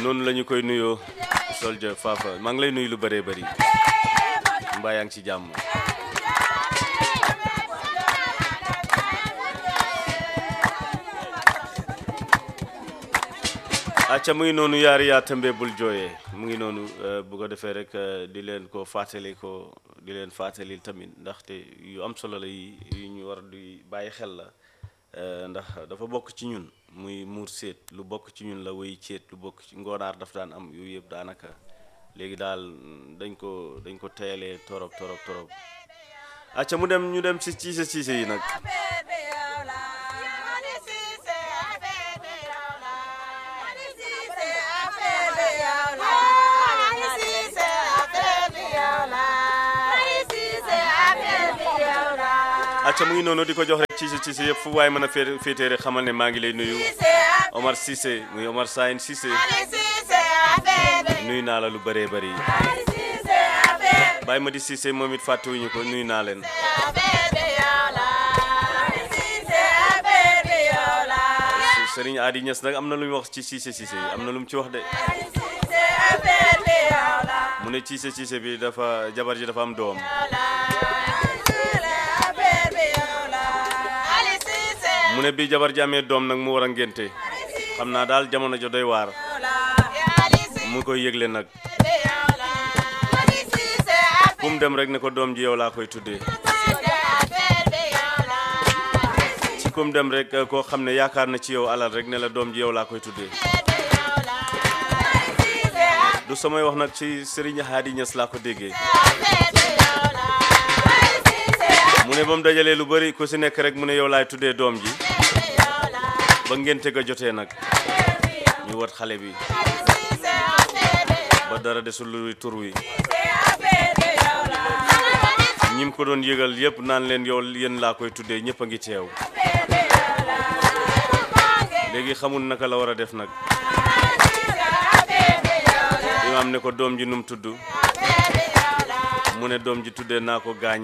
noonu la ñu koy nuyoo soldier Fafa maa ngi lay nuyu lu bëree bëri mbaa yaa ngi ci jàmm acca mu ngi noonu yaari yaa tëmbe bul jooyee mu ngi noonu bu ko defee rek di leen ko fàttali ko di leen fàttali tamit ndaxte yu am solo la yi yu ñu war di bàyyi xel la ndax dafa bokk ci ñun muy muur séet lu bokk ci ñun la wéy ceet lu bokk ci ngoonaar daf daan am yooyu yëpp daanaka léegi daal dañ ko dañ ko teyalee torop torop torop acca mu dem ñu dem si ciise ciise yi nag acca mu ngi noonu di ko jox rek ciise ciise yëpp fu waaye mën a fee féetee rek xamal ne maa ngi lay nuyu Omar Cissé muy Omar Sayin Cissé nuyu naa la lu bëree bëri bàyyi ma di Cissé moom it fàttewuñu ko nuyu naa leen Sëriñ Adi Ñas nag am na lu mu wax ci Cissé Cissé yi am na lu mu ci wax de mu ne Cissé Cissé bi dafa jabar ji dafa am doom mu ne bi jabar ji amee doom nag mu war a ngénte xam naa daal jamono jo doy waar mu koy yëgle nag kum dem rek ne ko doom ji yow laa koy tuddee ci kum dem rek koo xam ne yaakaar na ci yow alal rek ne la doom ji yow laa koy tuddee du samay wax nag ci Serigne Hadi Niass laa ko déggee mu ne ba mu dajalee lu bari ku si nekk rek mu ne yow laay tuddee doom ji ba ngénte ga jotee nag ñu wat xale bi ba dara desul luy tur wi ñim ko doon yëgal yëpp naan leen yow yéen laa koy tuddee ñëpp a ngi teew léegi xamul naka la war a def nag imaam ne ko doom ji num tudd mu ne doom ji tuddee naa ko gaañ